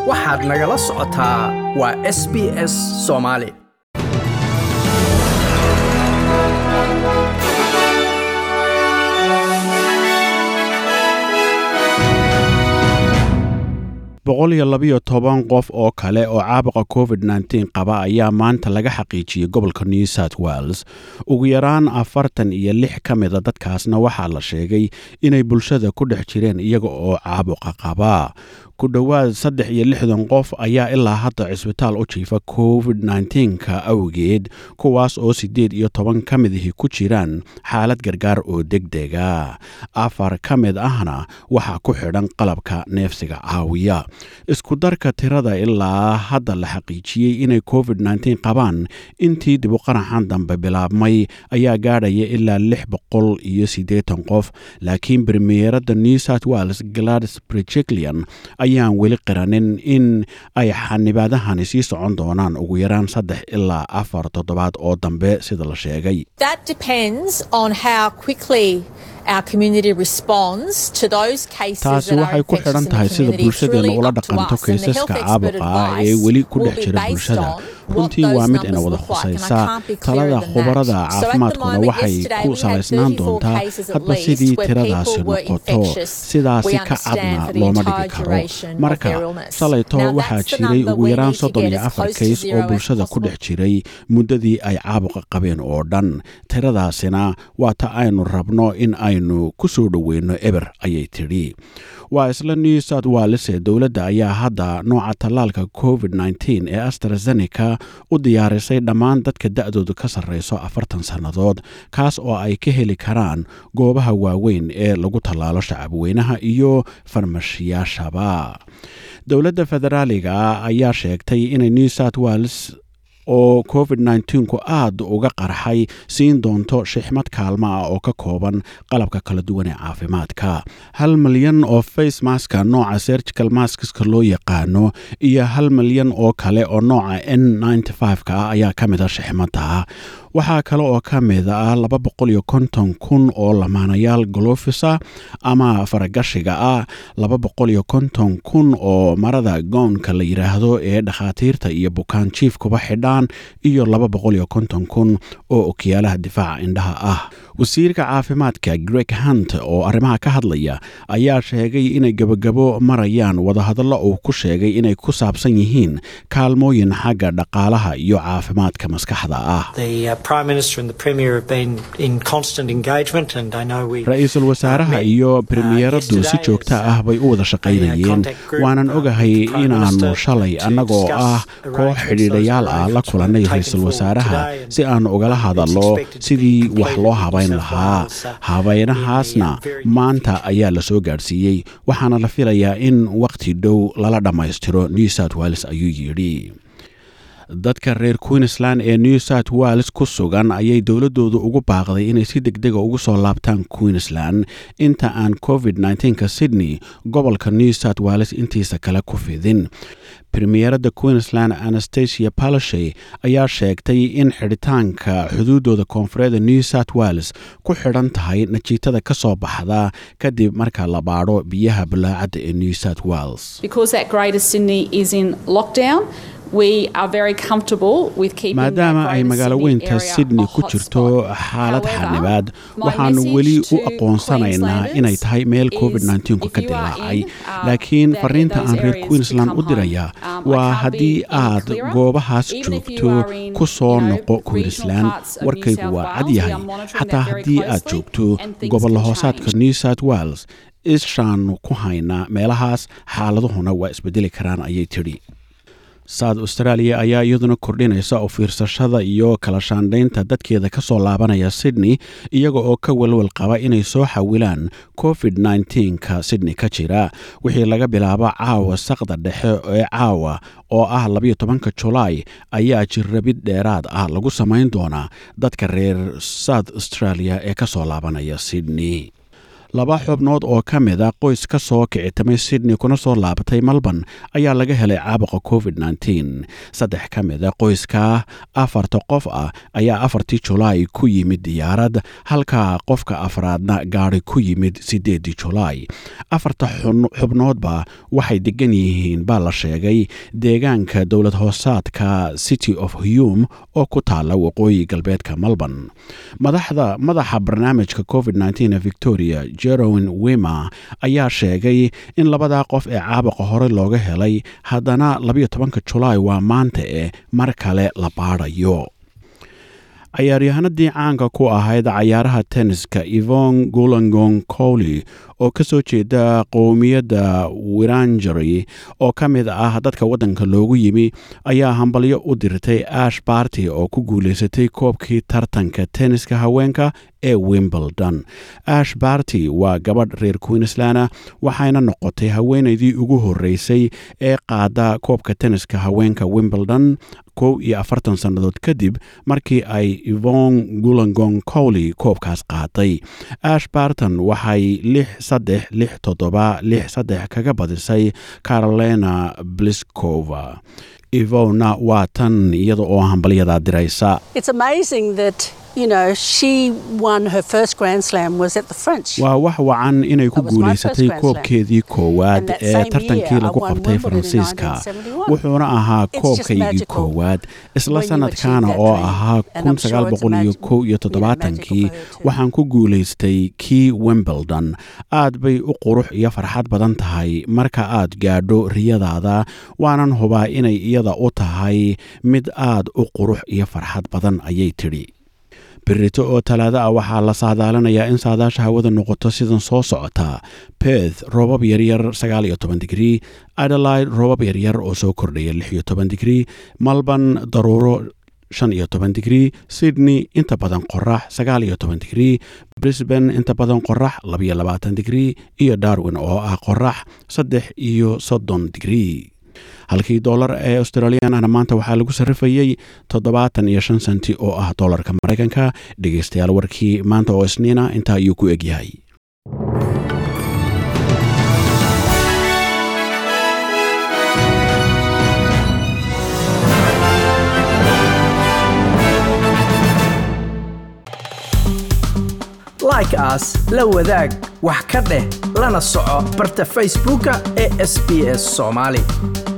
waxaad nagala socotaa waa s b s soomaali boqol iyo labiyo toban qof oo kale oo caabuqa covid nteen qaba ayaa maanta laga xaqiijiyey gobolka new south wales ugu yaraan afartan iyo lix ka mida dadkaasna waxaa la sheegay inay bulshada ku dhex jireen iyaga oo caabuqa qaba ku dhowaad saddex iyo lixdan qof ayaa ilaa hadda cisbitaal u jiifa covid nteenka awgeed kuwaas oo siddeed iyo toban ka midihii ku jiraan xaalad gargaar oo deg dega afar ka mid ahna waxaa ku xidhan qalabka neefsiga caawiya isku darka tirada ilaa hadda la xaqiijiyey inay covid nteen qabaan intii dibuqaraxan dambe bilaabmay ayaa gaadhaya ilaa lix boqol iyo siddeetan qof laakiin bremiyerada new south wales gladys brejeclian ayaan weli qiranin in ay xanibaadahani sii socon doonaan ugu yaraan saddex ilaa afar toddobaad oo dambe sida la sheegay taasi waxay ku xidhan tahay sida bulshadeenna ula dhaqanto kaysaska caabuqa ah ee weli ku dhex jira bulshada runtii waa mid ina wada khusaysa talada khubarada caafimaadkuna waxay ku salaysnaan doontaa hadba sidii tiradaasi noqoto sidaasi ka cadna looma dhigi karo marka shalayto waxaa jiray ugu yaraan soddon iyo afar kays oo bulshada ku dhex jiray muddadii ay caabuqa qabeen oo dhan tiradaasina waa ta aynu rabno in aynu ku soo dhoweyno eber ayay tidhi waa isla new south walese dowladda ayaa hadda nooca tallaalka covid nteen ee astrazeneca u diyaarisay dhammaan dadka da-doodu ka sarreyso afartan sannadood kaas oo ay ka heli karaan goobaha waaweyn ee lagu tallaalo shacabweynaha iyo farmashiyaashaba dowladda federaaliga ayaa sheegtay inay new south wales oo covid nteenku aad uga qarxay siin doonto shixmad kaalmo ah oo ka kooban qalabka kala duwan ee caafimaadka hal milyan oo face maska nooca sergical maskiska loo yaqaano iyo hal milyan oo kale oo nooca n ka ah ayaa ka mida shixmadda waxaa kale oo ka mid ah laba boqol iyo konton kun oo lamaanayaal golofisa ama faragashiga ah laba boqol iyo konton kun oo marada gownka la yidhaahdo ee dhakhaatiirta iyo bukaan jiifkuba xidhaan iyo laba boqol iyo konton kun oo okiyaalaha difaaca indhaha ah wasiirka caafimaadka greg hunt oo arrimaha ka hadlaya ayaa sheegay inay gebagabo marayaan wadahadallo uu ku sheegay inay ku saabsan yihiin kaalmooyin xagga dhaqaalaha iyo caafimaadka maskaxda ah ra-iisul wasaaraha iyo bremiyeradu si joogta ah bay u wada shaqaynayeen waanan ogahay inaannu shalay annagoo ah koox xidhiidhayaal ah la kulannay ra-iisul wasaaraha si aannu ugala hadallo sidii wax loo habayn lahaa habaynahaasna maanta ayaa la soo gaadhsiiyey waxaana la filayaa in wakhti dhow lala dhammaystiro new south wales ayuu yidhi dadka reer queensland ee new south wales ku sugan ayay dowladoodu ugu baaqday inay si degdega ugu soo laabtaan queensland inta aan covid ka sydney gobolka new south wales intiisa kale ku fidin premierada queensland anastasia palashay ayaa sheegtay in xidhitaanka xuduudooda koonfureeda new south wales ku xidhan tahay najiitada ka soo baxda kadib marka la baadho biyaha bulaacadda ee new south wales maadaama ay magaalo weynta sydney ku jirto xaalad xanibaad waxaannu weli u aqoonsanaynaa inay tahay meel covid ku ka dilaacay laakiin fariinta aan reer queensland u diraya waa haddii aad goobahaas joogto ku soo noqo queensland warkaygu waa cad yahay xataa haddii aad joogto gobollo hoosaadka new south wales ishaannu ku haynaa meelahaas xaaladuhuna waa isbedeli karaan ayay tidhi south australia ayaa iyaduna kordhinaysa oo fiirsashada iyo kala shaandhaynta dadkeeda ka soo laabanaya sydney iyaga oo ka walwal qaba inay soo xawilaan covid ka sydney ka jira wixii laga bilaabo caawa saqda dhexe ee caawa oo ah labayo tobanka julaay ayaa jirrabid dheeraad ah lagu samayn doonaa dadka reer south australia ee ka soo laabanaya sydney laba xubnood oo ka mid a qoys ka soo kicitamay sydney kuna soo laabatay melbourne ayaa laga helay caabuqa covid saddex ka mid a qoyska afarta qof ah ayaa afartii julaay ku yimid diyaarad halka qofka afraadna gaari ku yimid sideedii julaay afarta xubnoodba waxay degan yihiin baa la sheegay deegaanka dowlad hoosaadka city of hume oo ku taala waqooyi galbeedka melbourne madaxda madaxa barnaamijka covid ee victoria jerowin wima ayaa sheegay in labadaa qof ee caabuqa hore looga helay haddana labayo tobanka julaay waa maanta eh mar kale la baadhayo cayaaryahanadii caanka ku ahayd cayaaraha tenniska evon gulangong cowley oo ka soo jeeda qowmiyadda wirangery oo ka mid ah dadka waddanka loogu yimi ayaa hambalyo u dirtay ash barty oo ku guulaysatay koobkii tartanka tenniska haweenka ee wimbledon ash barty waa gabadh reer queensland waxayna noqotay haweenaydii ugu horreysay ee qaada koobka tenniska haweenka wimbledon kow iyo afartan sannadood kadib markii ay evon gulangong cowley koobkaas qaaday ash barton waxay lix saddex lix toddoba lix saddex kaga badisay carolina bliskova evona waa tan iyada oo hambalyadaa diraysa waa wax wacan inay ku guulaysatay koobkeedii koowaad ee tartankii lagu qabtay faransiiska wuxuuna ahaa koobkaygii koowaad isla sanadkaana oo ahaa kii waxaan ku guulaystay kii wimbledon aad bay u qurux iyo farxad badan tahay marka aad gaadho riyadaada waanan hubaa inay iyada u tahay mid aad u qurux iyo farxad badan ayay tidhi berito oo talaado ah waxaa la saadaalinayaa in saadaasha hawada noqoto sidan soo socota beth roobab yaryar digrii adelaide roobab yaryar oo soo kordhaya digrii malban daruuro digrii sydney inta badan qorax digrii brisban inta badan qorax digrii iyo darwin oo ah qorax saddex iyo soddon digrii halkii doolar ee australiyanahna maanta waxaa lagu sarrifayey toddobaatan iyo shan senti oo ah doolarka maraykanka dhegaystayaal warkii maanta oo isniina intaa ayuu ku egyahay like aas la wadaag wax ka dheh lana soco barta facebooka ee sb s somaali